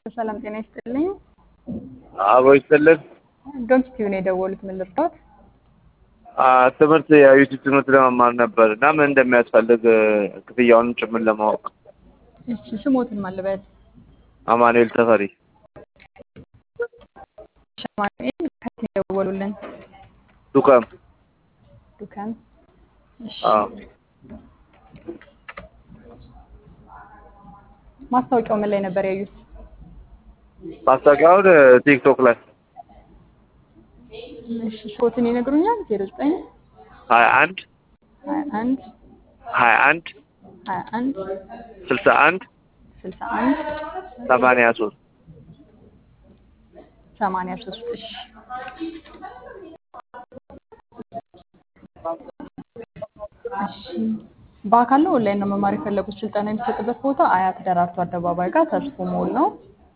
ሰላም ጤና ይስጥልኝ። አቦ ይስጥልን። ዶምስቲው ነው የደወሉት። ምን ልርዳዎት? አ፣ ትምህርት የዩቲዩብ ትምህርት ለመማር ነበር እና ምን እንደሚያስፈልግ ክፍያውንም ጭምር ለማወቅ። እሺ ስሞትን ማልበል አማኑኤል ተፈሪ ሸማኔል ከት የደወሉልን ዱከም። ዱካን። እሺ አዎ ማስታወቂያው ምን ላይ ነበር ያዩት? ማስታወቂያውን ቲክቶክ ላይ እሺ ስሞትን ይነግሩኛል? ዜሮ ዘጠኝ ሀያ አንድ ሀያ አንድ ሀያ አንድ ሀያ አንድ ስልሳ አንድ ስልሳ አንድ ሰማንያ ሶስት ሰማንያ ሶስት እሺ እሺ በአካል ነው ኦንላይን ነው መማር የፈለጉት? ስልጠና የሚሰጥበት ቦታ አያት ደራርቱ አደባባይ ጋር ተስፎ ሞል ነው።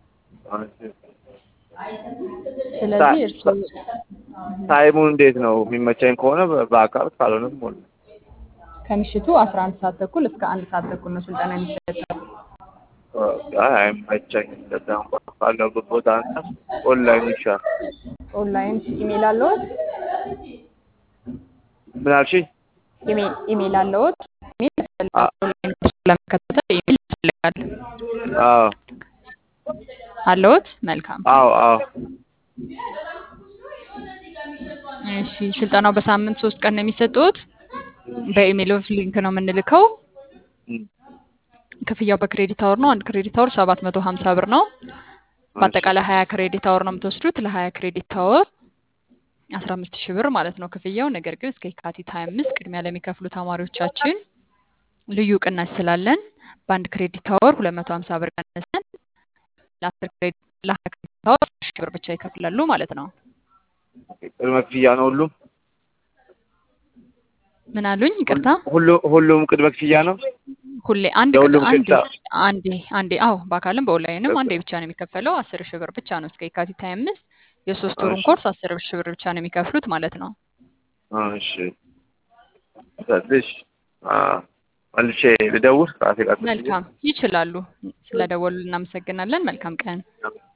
ስለዚህ እርስዎ ታይሙ እንዴት ነው? የሚመቸኝ ከሆነ በአካል ካልሆነም ሆነ ከምሽቱ አስራ አንድ ሰዓት ተኩል እስከ አንድ ሰዓት ተኩል ነው ስልጠና የሚሰጠው። አይ አይመቸኝም። እንደዛ እንኳን ካለሁበት ቦታ አንጻር ኦንላይን ይሻላል። ኦንላይን ኢሜል አለዎት? ምን አልሽኝ? ኢሜል ኢሜል አለዎት? ኢሜል ያስፈልጋል። አ- ኦንላይን ኮርስ ለመከታተል ኢሜል ያስፈልጋል። አዎ አለዎት? መልካም። አዎ አዎ እሺ ስልጠናው በሳምንት ሶስት ቀን ነው የሚሰጡት። በኢሜል ሊንክ ነው የምንልከው። እም፣ ክፍያው በክሬዲት አወር ነው። አንድ ክሬዲት አወር ሰባት መቶ ሀምሳ ብር ነው። በአጠቃላይ ሀያ ክሬዲት አወር ነው የምትወስዱት። ለሀያ ክሬዲት አወር አስራ አምስት ሺህ ብር ማለት ነው ክፍያው። ነገር ግን እስከ የካቲት ሀያ አምስት ቅድሚያ ለሚከፍሉ ተማሪዎቻችን ልዩ ቅናሽ ስላለን በአንድ ክሬዲት አወር ሁለት መቶ ሀምሳ ብር ቀንሰን ለአስር ክሬዲት ለሀያ ክሬዲት አወር አስር ሺህ ብር ብቻ ይከፍላሉ ማለት ነው። ቅድመ ክፍያ ነው ሁሉም ምን አሉኝ? ይቅርታ ሁሉ ሁሉም ቅድመ ክፍያ ነው። ሁሌ አንድ ለሁሉም ቅድ- አንዴ ክፍያ አንዴ አንዴ አዎ በአካልም በኦንላይንም አንዴ ብቻ ነው የሚከፈለው። አስር ሺህ ብር ብቻ ነው እስከ የካቲት ሀያ አምስት የሶስት ወሩን እሺ ኮርስ አስር ሺህ ብር ብቻ ነው የሚከፍሉት ማለት ነው። እሺ ትንሽ አ፣ መልሼ ልደውል ራሴ ጋር ትንሽ መልካም ይችላሉ። ስለደወሉ እናመሰግናለን። መልካም ቀን።